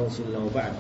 رسول الله وبعد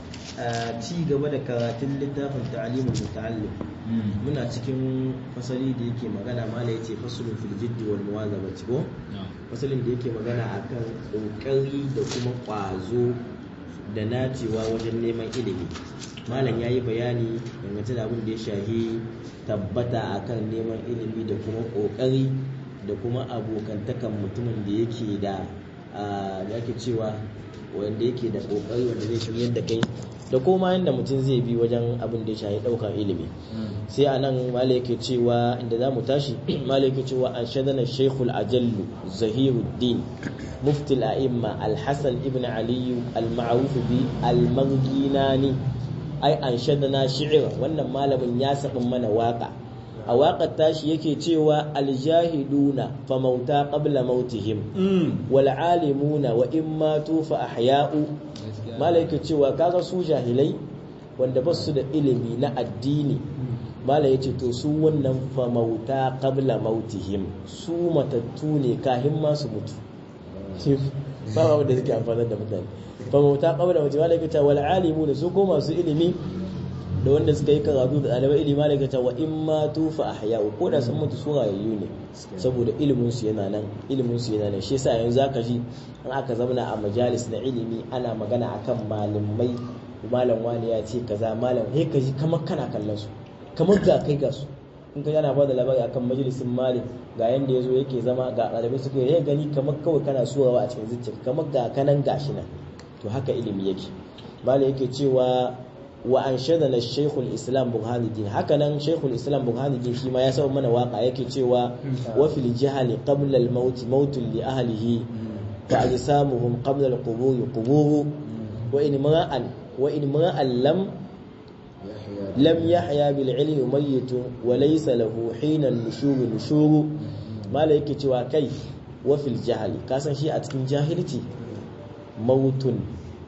ci gaba da karatun littafin ta'alimul muta'allim muna cikin fasali da yake magana mala yace fasulun fil jiddi wal muwazabati ko fasalin da yake magana akan kokari da kuma kwazo da nacewa wajen neman ilimi malam ya yi bayani dangance da abin da ya shahi tabbata akan neman ilimi da kuma kokari da kuma abokantakan mutumin da yake da da ake cewa wanda yake da kokari wanda zai shiryar da kai da koma yadda mutum zai bi wajen abin da ya shahi daukar ilimi sai a nan mala yake cewa inda za mu tashi mala yake cewa an shadana shaikhul ajallu zahiruddin mufti al'imma al-hasan ibn aliyu al-ma'ruf bi al-marginani ai an shadana shi'ir wannan malamin ya sabin mana waka a waƙar tashi yake cewa aljahiduna fa mauta qabla mautihim wal alimuna wa in matu fa ahya'u malai yake cewa kaga su jahilai wanda ba su da ilimi na addini malai yace to su wannan fa mauta qabla mautihim su matattu ne kahin ma su mutu ba wanda suke amfani da mutane fa mauta qabla mautihim malai yake cewa wal alimuna su ko masu ilimi da wanda suka yi karatu da ɗalibai ilimi daga ta wa in ma tufa a haya'u ko da sun mutu su rayayyu ne saboda ilimin su yana nan ilimin su yana nan shi yasa yanzu zaka ji in aka zauna a majalis na ilimi ana magana akan malamai malam wani ya ce kaza malam he ka ji kamar kana kallon su kamar ga kai ga su in ka yana bada labari akan majalisin malik ga yanda yazo yake zama ga ɗalibai suka yi gani kamar kawai kana surawa a cikin zuciya kamar ga kanan gashi nan to haka ilimi yake malam yake cewa wa an shadana shaikhul islam burhanuddin hakanan shaikhul islam burhanuddin shi ma ya saba mana waka yake cewa wa fil jahali qabla al maut mautun li ahlihi fa ajsamuhum qabla al qubur qubur wa in ma'an wa in ma'an lam lam yahya bil ilmi mayyitun wa laysa lahu hina nushur nushur mala yake cewa kai wa fil jahali kasan shi a cikin jahilci mautun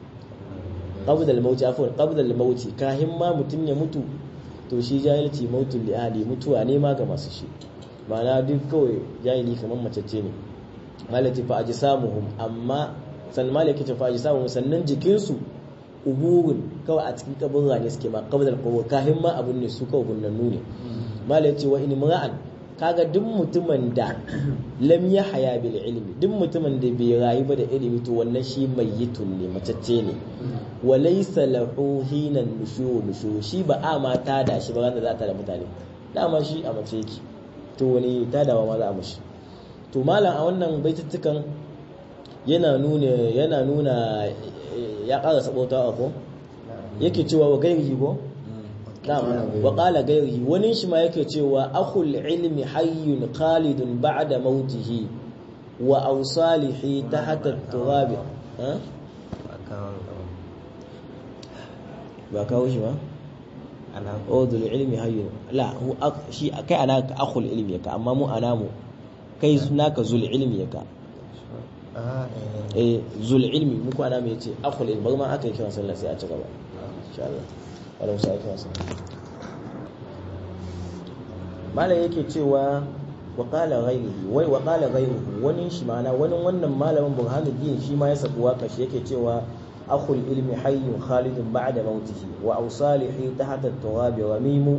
qabdal mauti afwan qabdal mauti kahin ma mutun ya mutu to shi jahilci mautul li ahli mutuwa ne ma ga masu shi ma'ana duk kawai jahili kamar macece ne malati fa ajsamuhum amma san malaki ta fa ajsamuhum sannan jikin su uburun kawai a cikin kaburra ne suke ma qabdal qubur kahin ma abun ne su kawai gunnannu ne malati wa in mura'an kaga duk mutumin da lam ya haya bil ilmi duk mutumin da bai rayu ba da ilimi to wannan shi mayyitun ne macacce ne wa laysa lahu hinan nushu nushu shi ba a ma ta da shi ba wanda za ta da mutane dama shi a mace yake to wani ta da ma za a mashi to malam a wannan baituttukan yana nuna yana nuna ya ƙara sabota ko yake cewa wa gairi ko wa qala gairihi wani shi ma yake cewa akhul ilmi hayyun khalidun ba'da mautihi wa awsalihi tahta at-turab ba kawo shi ba ana qawdul ilmi hayyun la hu shi kai ana ka akhul ilmi ka amma mu ana mu kai sunaka zul ilmi ka eh zul ilmi mu ko ana mu yace akhul ilmi ba ma aka yi kiran sallah sai a ci gaba insha Allah wadda musa ake wasa malam yake cewa wa qala ghayrihi wai wa qala ghayruhu wani shi ma'ana wani wannan malamin burhanuddin shi ma ya sabu waka shi yake cewa akhul ilmi hayyun khalidun ba'da mautihi wa awsalihi tahta at-turab ramimu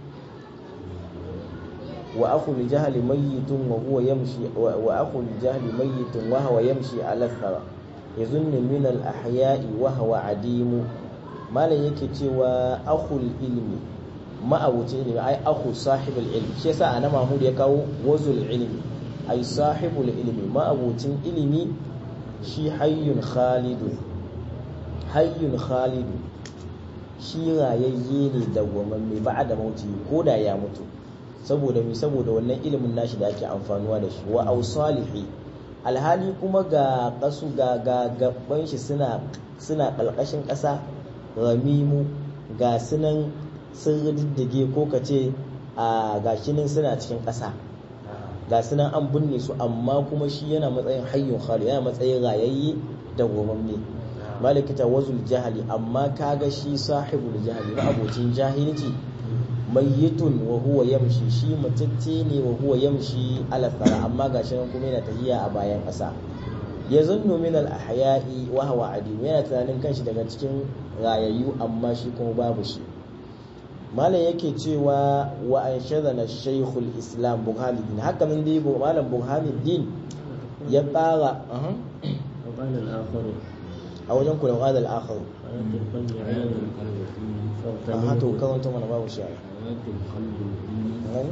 wa akhul jahli mayyitun wa huwa yamshi wa akhul jahli mayyitun wa huwa yamshi ala thara yazunnu min al-ahya'i wa huwa adimu malam yake cewa akhul ilmi ma'abucin ilimi ai akhu sahibul ilmi shi yasa ana mahmud ya kawo wazul ilmi ai sahibul ilmi ma'abucin ilimi shi hayyun khalidun hayyun khalidu shi rayayye ne dawwamamme ba da mauti ko da ya mutu saboda mi saboda wannan ilimin nashi da ake amfanuwa da shi wa ausalihi alhali kuma ga kasu ga ga gaban shi suna suna kalkashin ƙasa ramimu ga sunan sun diddige ko ka ce a gashinin suna cikin ƙasa ga sunan an binne su amma kuma shi yana matsayin hayyun khali yana matsayin rayayye da gomamme malikita wazul jahali amma kaga shi sahibul jahali na abocin jahilci mayyitun wa huwa yamshi shi matacce ne wa huwa yamshi ala tsara amma gashi nan kuma yana tahiya a bayan ƙasa yazunnu min al ahya'i wa huwa adim yana tunanin kanshi daga cikin rayayyu amma shi kuma babu shi malam yake cewa wa an shadana shaykhul islam burhanuddin haka nan dai malam burhanuddin ya ƙara وقال الآخر a wajen kula qala al akhar حياة القلب علم a hato فاغتنمه karanta mana babu shi a حياة القلب العلم gani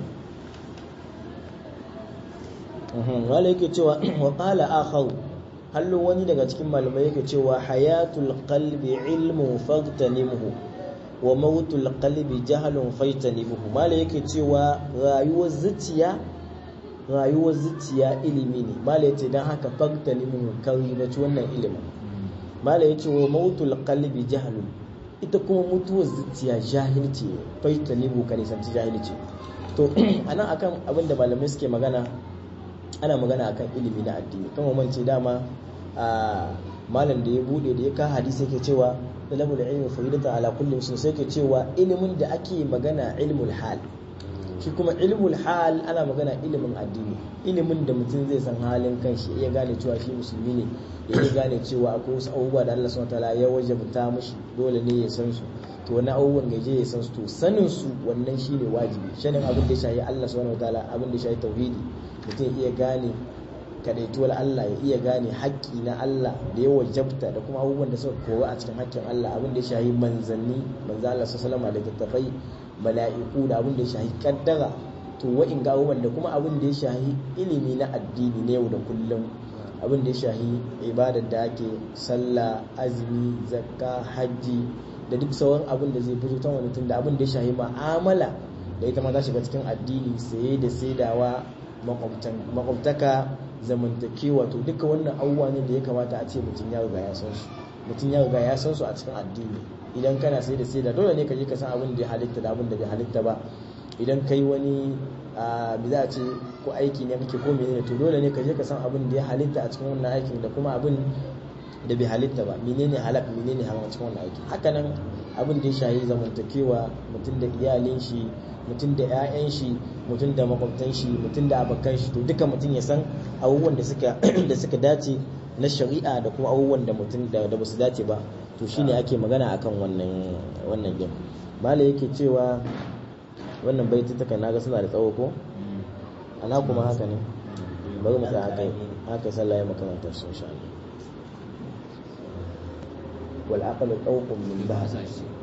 wala yake cewa wa qala akhar hallo wani daga cikin malamai yake cewa hayatul qalbi ilmu fagtanimhu wa mautul qalbi jahlun faitanibhu mala yake cewa rayuwar zuciya rayuwar zuciya ilimi ne mala yace dan haka fagtanimhu kari bace wannan ilimin mala yace wa mautul qalbi jahlun ita kuma mutuwar zuciya jahilci ne faitanibu ka nisanci jahilci to anan akan abin da malamai suke magana ana magana akan ilimi na addini kan mance dama a malam da ya bude da ya ka hadisi yake cewa talabul ilmi faridata ala kulli muslim sai yake cewa ilimin da ake magana ilmul hal shi kuma ilmul hal ana magana ilimin addini ilimin da mutum zai san halin kanshi ya gane cewa shi musulmi ne ya iya gane cewa akwai wasu abubuwa da Allah subhanahu wataala ya wajabta mishi dole ne ya san su to wani abubuwan gaje ya san su to sanin su wannan shine wajibi shanin abin da ya shahi Allah subhanahu wataala abin da ya shahi tauhidi mutum iya gane kadaituwar Allah ya iya gane haƙƙi na Allah da ya wajabta da kuma abubuwan da suka kowa a cikin haƙƙin Allah abin da ya shahi manzanni manzo Allah sallallahu alaihi da tafai mala'iku da abin da ya shahi kaddara to wa'in ga abubuwan da kuma abin da ya shahi ilimi na addini na yau da kullum abin da ya shahi ibadar da ake sallah azumi zakka hajji da duk sauran abin da zai fito ta wani tun da abin da ya shahi ma'amala da ita ma ta shiga cikin addini saye da saidawa makwabtaka zamantakewa to duka wannan abubuwa ne da ya kamata a ce mutum ya riga ya san su mutum ya riga ya san su a cikin addini idan kana sai da sai da dole ne ka je ka san abin da ya halitta da abin da bai halitta ba idan kai wani a bi za a ce ko aiki ne kake ko menene to dole ne ka je ka san abin da ya halitta a cikin wannan aikin da kuma abin da bai halitta ba menene halak menene haram a cikin wannan aiki haka nan abin da ya shahi zamantakewa mutum da iyalin shi mutum da 'ya'yan shi mutum da makwabtan shi mutum da abokan shi to duka mutum ya san abubuwan da suka da suka dace na shari'a da kuma abubuwan da mutum da da basu dace ba to shine ake magana akan wannan wannan game malai yake cewa wannan baitutukan naga suna da tsawo ko ana kuma haka ne bari mu tsaya haka haka sallah ya makamantar su insha Allah wal aqlu tawqun min ba'd